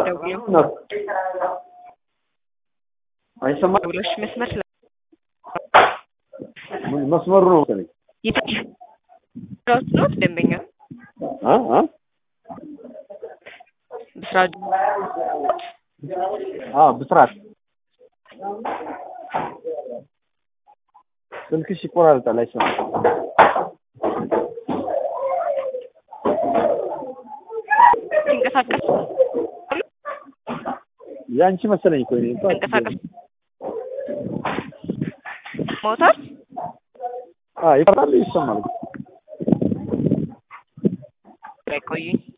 ደውለው ነው አይሰማም። ደውሎሽ መስመር ስለ ምን መስመሩ ነው መሰለኝ። የትኛው ነው ደንበኛ አ አ ብስራት አ ብስራት ስልክሽ ይቆራረጣል፣ አይሰማም። ሲንቀሳቀስ ያንቺ መሰለኝ እኮ እኔ እንኳን ሲንቀሳቀስ ሞተር አ ይፈራል፣ ይሰማል። ላይ ቆዩኝ